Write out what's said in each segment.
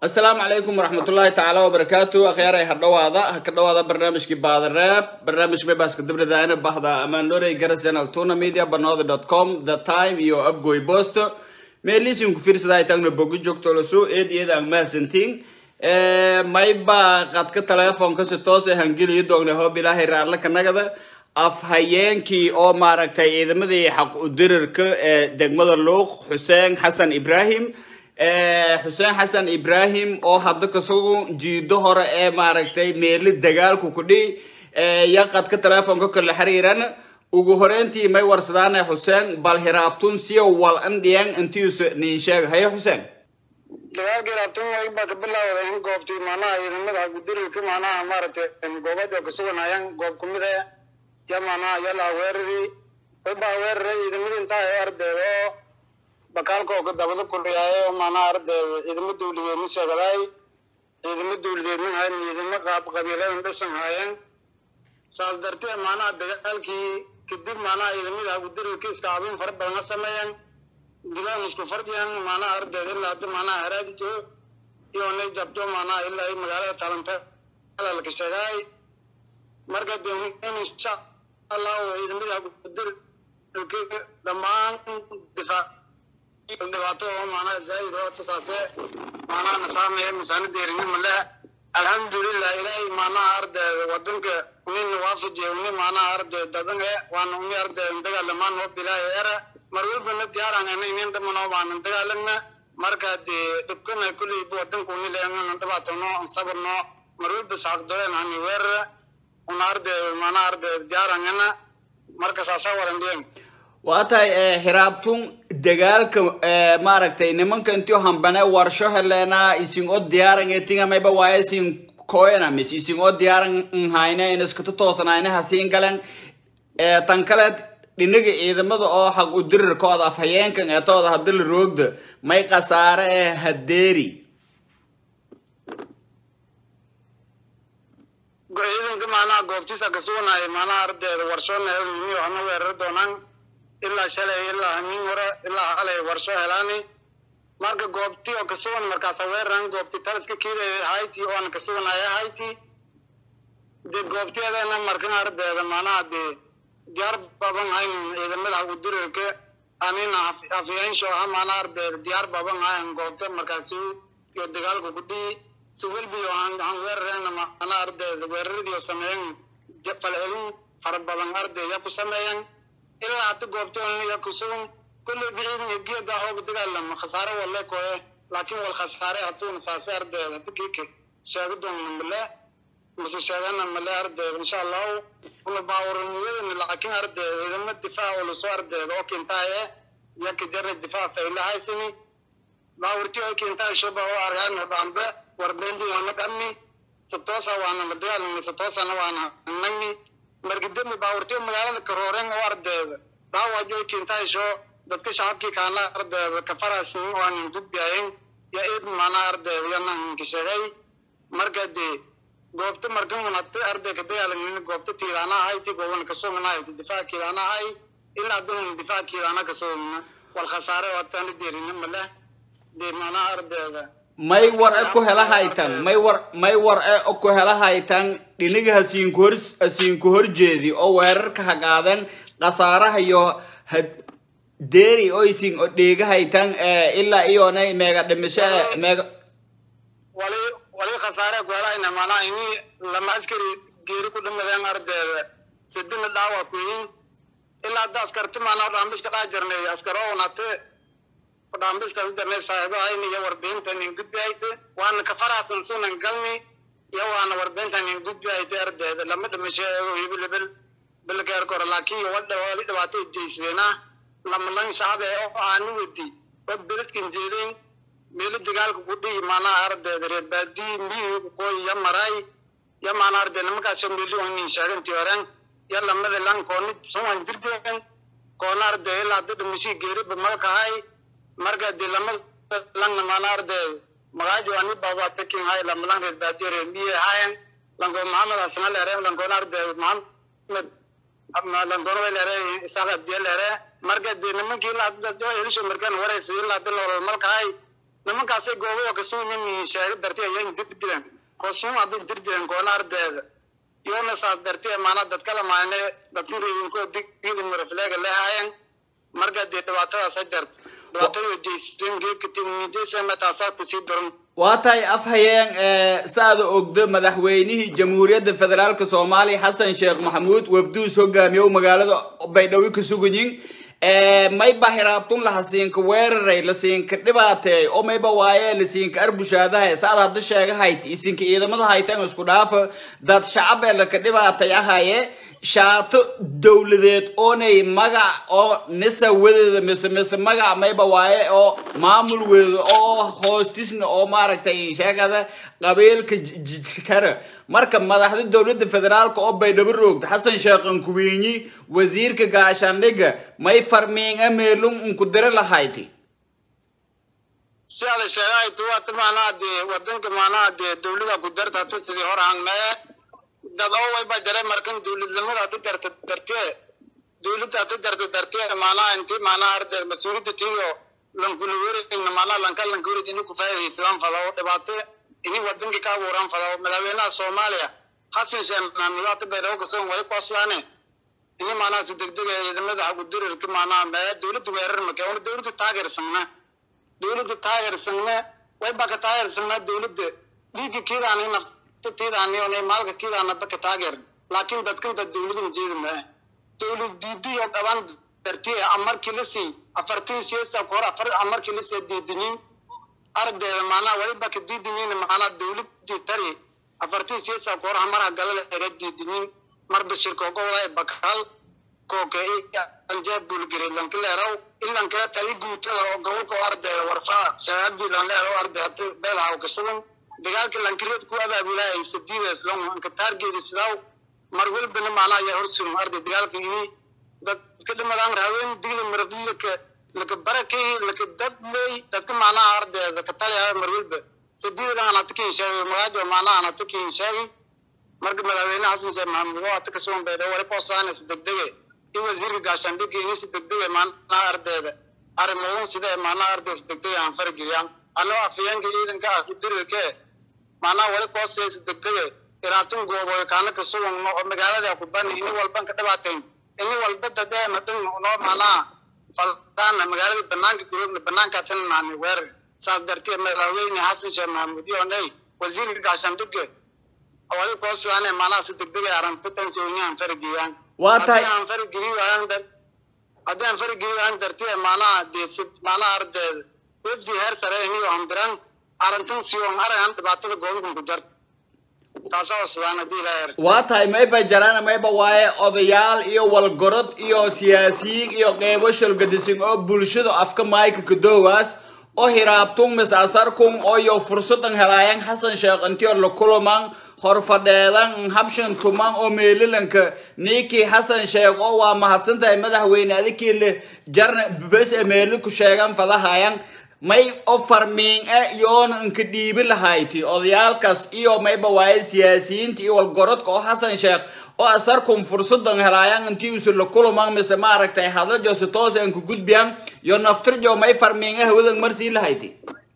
asalaamu calaykum waraxmatullaahi tacaala wabarakaatu akhyaaray ha dhawaada ha ka dhawaada barnaamijkii baadareeb barnaamij mebaska dabradaana bahda amaanlorey garas channel tuna media banooda dot com the time iyo afgoy post meelisin ku fiirsada ay taagna bogi joogto lasu eed iyada aan mahadsantiin mayba qadka teleefonka si toos ah hangeliyo doogna hoob ilaahay raarla kanagada afhayeenkii oo maaragtay ciidamadii xaq udirirka ee degmada luuq xuseen xasan ibrahim xuseen xasan ibrahim oo hadda kasagu jiido hore ee maaragtay meeli dagaalku kudhi ya qadka teleefonka kala xiriiran ugu horeyntii may warsadaane xuseen bal hiraabtun siya wal andhiyan intiisa nin sheega haye xuseen dagaalkii raabtun way baa ka bilaawday in goobtii macnaha ciidamada gudirilka macnaha maaragtay goobada kasuganayaan goob kumid ah ya macnaha yala weerari way baa weeraray ciidamada intaa ay ardayda oo bakaalka oo dabada kuliyaaye oo macnaha ardayda ciidamo dawladeed ma sheegadaay ciidamo dawladeedna hayn ciidamo qaab qabiiladan dhisan haayeen saas darteed macnaha dagaalkii kadib macnaha ciidamada gudirilka iskaabin fara badan ka sameeyeen dilaan isku fardiyaan macnaha ardayda ilaa hadda macnaha haraadijo iyo nay jabto macnaha ilaa ay magaalada talanta alalka sheegaay marka de insha allahu ciidamada gudir dhammaan difaac dhibaato oo macnaha zaa'id oo tasaase macnaha nasaamaya misaana deerinimo leh alxamdulilah ilaahay macnaha ardayda wadanka nin waafajiya uni macnaha arday dadange waana uni arday dagaalamaan oo bilaayo era mar walbana diyaaraan ana inin dhamanoo baanan dagaalagna marka dee dhibkana kulleyba wadanka uni leena dhibaatono sabarno mar walba saaqdoleen hani weerara una arday macnaha arday diyaarangana marka saasaa warandeen waa tahay hiraabtun dagaalka maaragtay nimanka intio hambane warsho helena isin oo diyaaran etinga mayba waaye isin koyana mis isin oo diyaaran nhayne in iskata toosanayne hasiin galen tan kale dhinaga ciidamada oo xaq u dirirkooda afhayeenkan eetooda hadii la roogda may khasaare ee hadeeri ciidanka macnaha goobtiisa kasuganaya macnaha ardayda warshoona helmiyo hana weerar doonaan ilaa shalay ilaa hamiin hore ilaa halay warsho helaani marka goobti oo kasugan markaasa weeraran goobti taliska kiida hayti oona kasuganaya hayti de goobtiyadeena markan ardayda macnaha dee diyaar baban hayn ciidamada hagudirirka anina afyaansho aha macnaha ardayda diyaar baban hayan goobta markaasi iyo dagaalka kudhii si welbiyo aan weerarena macnaha ardayda weeraradii sameeyan falcelin fara badan ardayda ku sameeyan ilaa hadda goobtooniya kusugan kulley biciidin geeda hooga dagaalama khasaare walle koye laakiin wal khasaare hatuuna saase ardayda dikike sheega doonna male mase sheegana male ardayda insha allahu una baawaraniyadana laakiin ardayda ciidamo difaac oo lasoo ardayda oo kintaaye yaka jara difaac fayla haysani baawarti oo kintaay shoba oo argaan dhambe warbendi waana dhammi satoosa waana la dagaalami satoosana waana nagni marka dembi baawartiyo magaalada karooren oo ardayda dhaawajo kintaysho dadka shacabkii kaana ardayda kafarasnin waanan gudbiyayen ya eed macnaha ardayda yananka sheegay marka dee goobta markan unate arday ka dagaalagnin goobta tiidaana ahayti goobana kasuganahayti difaac kiidaana ahay ilaa hadan difaac kiidaana kasugana wal khasaare oo hataana deerina maleh dee macnaha ardayda may war e ku hela haytan may war may war e ku hela haytan dhiniga hasiinku hor hasiinku horjeedi oo weerarka hagaaden khasaaraha iyo had deeri oo isin o dheega haytan ilaa iyonay meega dhimisho meega wali wali khasaare ku helayna macnaha ini lama askari geeri ku dhimadeen ardayda sidina dhaawa ku yihiin ilaa hadda askarti macnaha dhaambiska dhaa jirnay askar oo unate dhaambiskaas darnay saaxiibahayna iyo warbixintan in gudbi hayte waana ka faraxsan sunan galni iyo waana warbixintan in gudbi hayte ardayda lama dhimasho hibilibel bilkeer kore laakiin iyo wadha wali dhibaato jeysadeenah lama lan shacbe oo aani wedi oo beledkan jeedeen meelo dagaalka ku dhihi maanaha ardayda reer baadii miyi koy ya maray ya maana ardayda nimankaasoo meeli onin sheeganti horen ya lamada lan kooni suwan jirteen koona arday ilaa hadda dhimashii geeriba maga kahay marka de lama langna maana arday magaajo ani baba takin hay lama lang reer baadiyo reer miyi hayan lanko maxamed hasan lere lankoon arday maxamed lankoon way lere isaaq abdiye lere marka de nimankii ilaa hadda elisho markaan waraysa ilaa hadda nolol malkahay nimankaasay goobada kasuunin sheega dartay ayaa intir dilan kosuum hadday dir dilan koona ardeeda yoona saas dartee maanaa dadkala maane dadkin reebinkoo digidi marafleega lehaayeen marka dee dhibaatadaas ha jarto dhibaatada jeysteen geedka timidaysa taasaa kusii daran waa tahay afhayeen saada ogdo madaxweynihii jamhuuriyadda federaalk soomaaliya xasan sheekh maxamuud wafduus hogaamiyow magaalada baydhabo ka suganyin mayba hiraabtun lahasiinka weeraray lasiinka dhibaateey oo mayba waaye lasiinka arbushaadahay saad hadda sheegahayd isinka ciidamada haytan isku dhaafa dad shacab ee laka dhibaatay ahaye shaato dowladeed oonay magac oo nisa wadeeda mise mise magac mayba waaye oo maamul weeda oo hoostisna oo maaragtay sheegada qabiilka jara marka madaxda dowladda federaalka oo baydhabo roogta xasan sheekh ankuweyni wasiirka gaashaandhiga may farmiinga meelun unku dira lahayti si ada sheegahay tuwaata maanaa dee wadanka maanaa dee dowlada ku darta hata sidii hor hangnee dad oo wayba jare markan dowladnimada hata jarta dartee dowladda hata jarta dartee maanaa inti maanaa arde mas-uuliyadda tiyo lankula werin maanaa lanka lanka werid ini ku faa'iidaysadaan fadaw dhibaato ini wadanka ka abuuraan fadaw madaxweynaha soomaaliya xasan sheekh maxamuud hata baydhabo kasoon way qoslaane ini maanaa si degdeg ciidamada xagudirirka maanaa mee dowladda weerar make ona dowladda taageersanna dowladda taageersanna wayba ka taageersanaa dowladda dhiigga kiidaani nafta tiidaani ona maalka kiidaana baka taageer laakiin dadkan dad dowladan jeedi maa dowlad diidiyo dhaban dartiye amarkii la sii afartii siyaasa kor afar amarkii la sii diidinin ardeeda maanaa waliba ka diidinin maanaa dowladii tari afartii siyaasa kor hamaraha galada era diidinin marba shirko gobolaay bakal kooke anjeeb bulgari lankileeraw ilankila tali guutada oo gobolka oo ardeeda warfaa shabaabdii lanleer oo arde hati beelaha ka sugan dagaalka lankireed ku abaabulaayay sadiidaas lan anka taargeedi sidaw mar walbana maanaa ayaa hor sugan arday dagaalka ini dadka dhimadaan raaween digla maraflika laka barakay laka dad leey dadka maanaa ardeeda ka taliyaa mar walba sadiidan anata kiin sheegay magaajo maanaa anata kiin sheegay marka madaxweyne xasan sheekh maxamuud oo ata ka sugan baydhabo wali qoosaanes degdege in wasiirka gaashaandhigga ini si degdege maanaa ardeeda arrimoon sidee maanaa ardeeda si degdege aan farageliyaan annagoo afayeenka ciidanka ah ku dirirkee maanaa wali qoosaysa degdege iraatun gooboy kaana ka sugan oo magaalada ku bani ini walban ka dhibaateyn ini walba dadeena dhin noo maanaa faldaana magaalada banaanka guroobna banaanka tananaani weerar saas darteed madaxweyne xasan sheekh maxamuud yoonay wasiirka gaashaandhigga wali koosane maanaa si degdeg ay arrintan sooniyaan fargeeyaan waa tahay aan fargeeyi waayaan dar haddaan fargeeyi waayaan dartee maanaa dee si maanaa ardeeda wafdi heer sare iniyo amdiran arrintan siyoon aragan dhibaatada goobkan ku jarta taasoo sidaan haddii ilaa er waa tahay mayba jarana mayba waaye odayaal iyo walgorod iyo siyaasiyiin iyo qeybo shalgadisin oo bulshada afka maayka kadoowaas oo hiraabtun misasarkun oo iyo fursadan helaayan xasan sheekh intiyo la kuluman horfadheedan habshan tuman oo meelilanka ninkii xasan sheekh oo waa mahadsantahay madaxweyne adikii le jarna bes e meeli ku sheegan fadahayan may o farmiin e yoona inka dhiibi lahayti odayaalkaas iyo mayba waaye siyaasiyiinta iyo walgorodka oo xasan sheekh oo asarkun fursadan helaayan intii usu la kuluman mise maaragtay hadlajo si toos aan ku gudbiyan iyo naftirjo may farmiin e hawadan marsii lahayti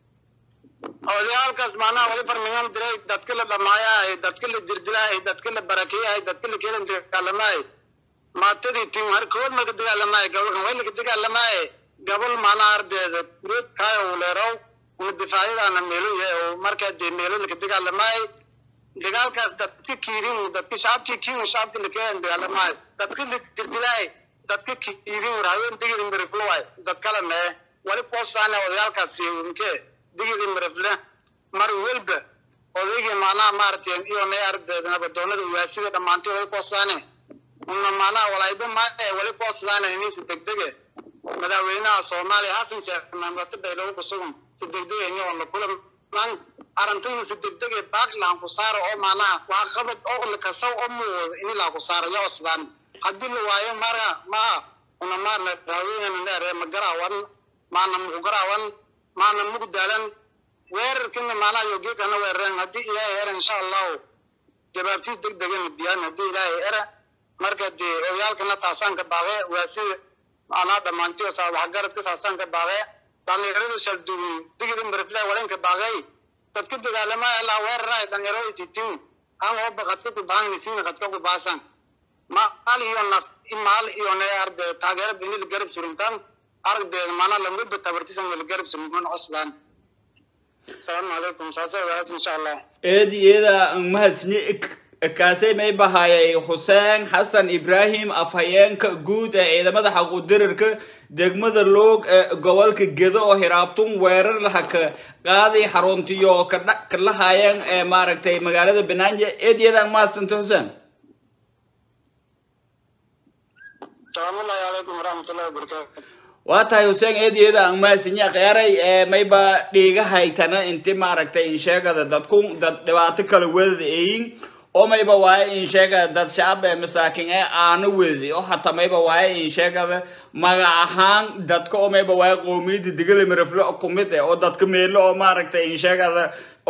odayaalkaas maanaha wali farmigan diray dadka la dhamaayahay dadka la jirdilahay dadka la barakeeyahay dadka la keelan dagaalamaay maatadii tim harkood marka dagaalamaay gabalkan way laga dagaalamaay gabal maanaha ardeeda kureed kaayo uleerow una difaacyadaana meelo yahay oo markaa dee meelo laga dagaalamaay dagaalkaas dadka kiirin dadka shacabkii kiin shacabka la keelan dagaalamaay dadka la jirdilahay dadka kiirin warhaween digiri miriflowaay dad kale mee wali koosaane odayaalkaas reewinkee digidi mirifle mar welba odaygii maanaha maaragtay iyo nay ardeeda nabadoonada uwaasida dhammaantay wali koosaane una maanaha walayba maae wali koosaane inisi degdege madaxweynaha soomaaliya xasan sheekh maxamuud baydhabo ku sugan si degdege inyoon la kula man arintayna si degdege baaklaan ku saara oo maanaha waa qabad oo lakasaw oo muuwada ini laa ku saara yoo sidaan haddii la waayo mara maa una maarna madaxweynena neere ma garaawan maana muku garaawan maana muku daalan weerarkina maanaha yogeekana weerareen haddii ilaahay era insha allahu jawaabtiis deg degana biyaan haddii ilaahay era marka dee oyaalkana taasaan ka baaqe waa sida maanaa dhammaantiyo saa waxgaradka saasaan ka baaqe dhalinyaradu shaldugun digida marifle walenka baaqay dadka dagaalama ilaa weeraray dhalinyarada titin aan hooba qadka ku baahan siin qadka ku baasan maal iyo naf maal iyo ne arde taageero binil garab suruntan arde mana lamu batabartisan wal garab suruntan oslan السلام عليكم ساسا بس ان شاء الله eedi iyada mahadsanyi kaasay may bahayay xuseen xasan ibraahim afhayeenka guud ee ciidamada xaquudirirka degmada loog ee gobolka gedo oo hiraabtun weerar laha ka qaaday xaruntiyo ka lahaayeen ee maaragtay magaalada banaaje eed iyadaan mahadsanta xuseen السلام الله عليكم ورحمة الله وبركاته waa tahay xuseen eedyada aan mahadsanyi kheyaaray ee mayba dhiiga haytana inti maaragtay insheegada dadku dad dhibaato kala wedada eeyin oo mayba waaye insheegada dad shacab ee masaakin ee aana wedadi oo hataa mayba waaye insheegada magac ahaan dadka oo mayba waaye qoomiyada digala mirafle kumid eh oo dadka meelo oo maaragtay insheegada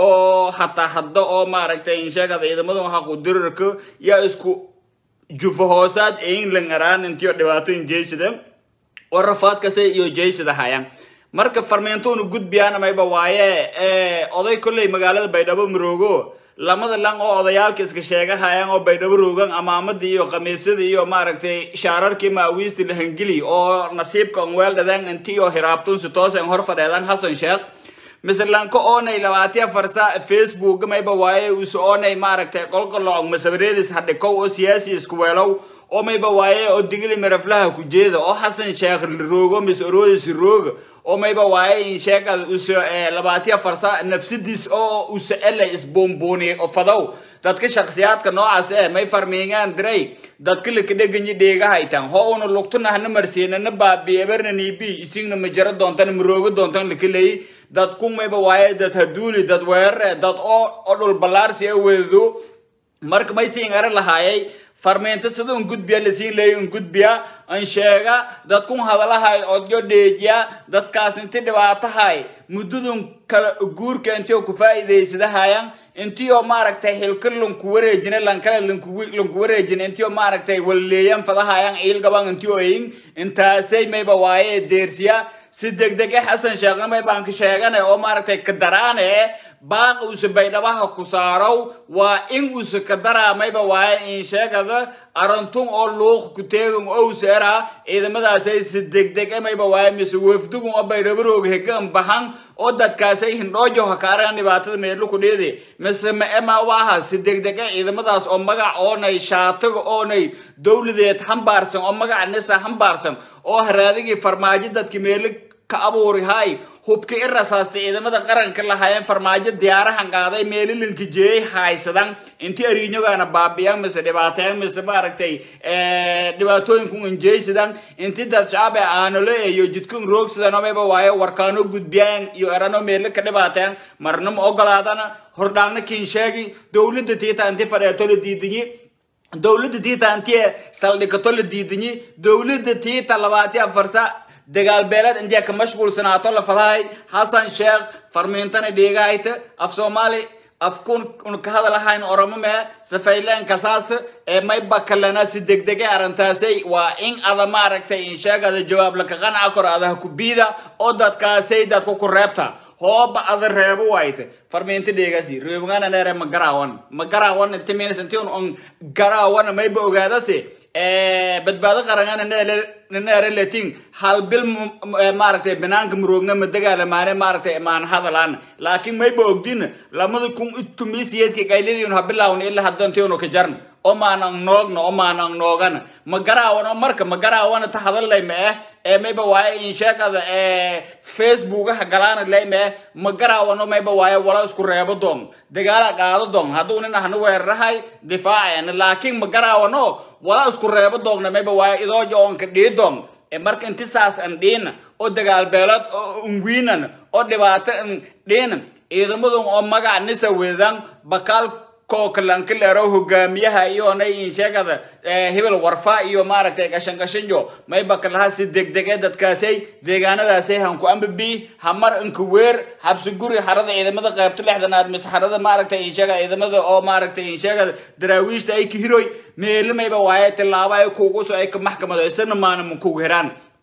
oo hataa hadda oo maaragtay insheegada ciidamada xaquudirirka yaa isku jufa hoosaad eeyin langaraan intiyo dhibaato injeysida oo rafaad kasta iyo jaysida hayaan marka farmeentonu gudbiyaana mayba waaye oday kolley magaalada baydhabo maroogo lamada lang oo odayaalka iska sheegahayaan oo baydhabo roogan amaamadii iyo khamiisyadii iyo maaragtay shaararkii maawiisti lahangeli oo nasiibka onweel dhadeen inti iyo hiraabtun si toosen hor fadheedan xasan sheekh mislanka oonay labaatiya farsa facebook mayba waaye usu oonay maaragtay qolqoloc masabareedis hadhikow oo siyaasi isku weelow oo mayba waaye oo digili miraflaha ku jeeda oo xasan sheekh roogo mis oroodis rooga oo mayba waaye insheegada uso labaatiya farsa nafsadiis oo usa ele isbuunbuuni fadow dadka shaksiyaadka noocaas eh may farmiingaan diray dadka lakadheganyi dheegahaytan ho una lugtuna hana marsiinana baabi eberna nibi isingna majaro doontan maroogo doontan lakaleyi dadku mayba waaye dad haduuli dad weerare dad oo oo dhul ballaarsi a weedado marka may siin ara lahaayay farmeento sida un gudbiya lasiin leeya un gudbiya an sheega dadkun hadalahay odyo dheejiya dadkaas inti dhibaatahay muddadun kala guurka intii ku faa'iidaysadahayan intii oo maaragtay xilka lanku wareejina lankale lanku wareejina intii oo maaragtay walleeyan fadahayan ciilgaban intii oo eyin intaasay mayba waaye deersiya si degdege xasan sheekhna may baan ka sheeganay oo maaragtay ka daraane baaq uuse baydhabaha ku saarow waa in uuse ka daraamayba waaye in sheegada arantun oo luuq ku teegan owse era ciidamadaasay si degdeg emayba waaye mise wafdugun oo baydhabarooga hegan bahan oo dadkaasay hindhoojo hakaaraan dhibaatada meelo ku dheede mise ma ema waaha si degdeg e ciidamadaas oo magac oonay shaatiga oonay dowladeed hambaarsan oo magaca nisa hambaarsan oo haraadigii farmaajo dadki meelo ka abuuri hay hubka i rasaastay ciidamada qaranka lahaayeen farmaajo diyaarahan qaaday meelilinka jeeyay haysadan intii ariinyogana baabiyaan mise dhibaateen mise maaragtay dhibaatooyinkun injeysidan intii dad shacab ee aanole iyo jidkun roogsidan omayba waaye warkaano gudbiyaan iyo erano meelo ka dhibaateen marna ma ogolaadana hordhaagna kiin sheegi dowladda tiita inti fadheeto la diidinyi dowladda tiita intii saldhigato la diidinyi dowladda tiita labaati afarsa dagaal beeleed intiya ka mashquulsanaato la fadahay xasan sheekh farmiintana dheegahayta af soomaali afkun ka hadalahayn oromo mee safayleen kasaas ee mayba kalena si degdege arrintaasay waa in ada maaragtay in sheegada jawaab laka qanca kor adaha ku biida oo dadkaasay dadku ku reebta hooba ada reebo wayte farmiinta dheegasi reebngana neere ma garaawan ma garaawan inti minis inti un garaawana mayba ogaadase badbaado qarangana neere letin hal bil maaragtay banaanka muroogna ma dagaalamaane maaragtay maan hadalaan laakiin mayba ogdin lamada kun itumisiyeedka qayladiin ha bilaawna ilaa haddantiinu ka jarn oo maanan noogna oo maanan noogana ma garaawano marka ma garaawana ta hadallay ma eh ee mayba waaye insheegada ee facebookaha galaana lay ma eh ma garaawano mayba waaye wala isku reebo doon dagaala qaado doon hadduu nin ahna weerarahay difaaceen laakiin ma garaawano wala isku reebo doogna mayba waaye idooja oon ka dhii doon ee marka inti saas an dhiina oo dagaal beelood oo unwiinan oo dhibaato an dhiinan ciidamadun oo magac nisa weedan bakaal kookalankileero hogaamiyaha iyoonay insheegada hebel warfa iyo maaragtay gashan gashanjo mayba kalaha si degdeg ee dadkaasay deegaanadaasay hanku ambabi hamar inka weer habsi guri xarada ciidamada qaybta lixdanaad mise xarada maaragtay insheegada ciidamada oo maaragtay insheegada daraawiishta ay ka hiroy meelo mayba waaye tilaabo ay kugu so ay ka maxkamado isana maana ma kugu heraan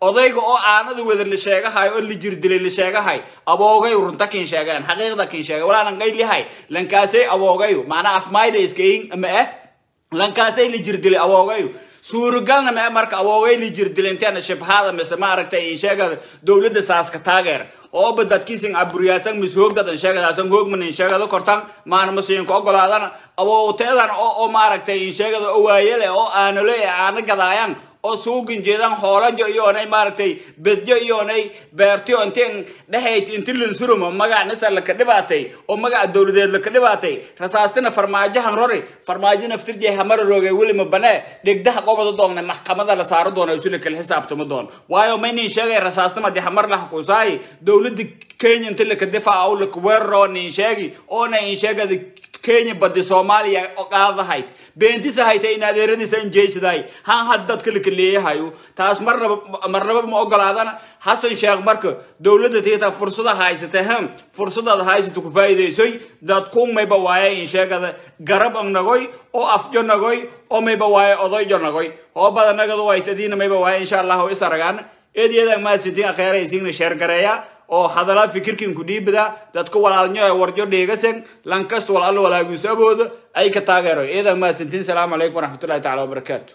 odayga oo aanada wada la sheegahay oo la jirdilay la sheegahay aboogay runta kin sheegaan xaqiiqda kin sheega walaanan qaylihay lankaasay aboogayu macnaa afmayda iskayin ama eh lankaasay la jirdilay aboogayu suuragalna ma marka awoogay la jirdilay intaana shibhaada mise maaragtay in sheegada dowladda saaska taageer oo badadkiisin aburiyaasan mis hoogdadan sheegadaasan hoogman in sheegada kortan maana masiinka ogolaadana awooteedan oo oo maaragtay in sheegada oo waayele oo aanole aana gadaayaan oo suugin jeedan hoolajo iyoonay maaragtay bedjo iyoonay beertiyo intiin dhexayd inti linsurumo magac nisar laka dhibaatay oo magaca dowladeed laka dhibaatay rasaastina farmaajahan rori farmaajo naftirjee hamara rooge welima banee dhegdaha qobada doogna maxkamada la saaro doona isula kala xisaabtama doon waayo maynin sheegay rasaasnima de hamar lah kusaay dowladda kenya inti laka difaaca oo laka weeraroo nin sheegi oona in sheegada kenya badi soomaaliya qaadahayd beentisa hayta in adeeradiisa injeysidaay han had dadka laka leeyahayo taas marnaba marnaba ma ogolaadana xasan sheekh marka dowladda tiita fursada haysata hem fursadaad haysata ku faa'iidaysoy dad ku mayba waaye in sheegada garab ang nagoy oo afjo nagoy oo mayba waaye odoyjo nagoy oo badanagada waytadiina mayba waaye insha allahu is aragaan eedyada maadsintiin akheeraysiina sheergareeya oo hadalaa fikirkin ku dhiibada dadka walaalnyo ee warjo dheegasan lankasta walaalo walaagiisu abooda ay ka taageero eedaa mahadsantiin salaamu calaykum waraxmatullahi tacala wabarakaatu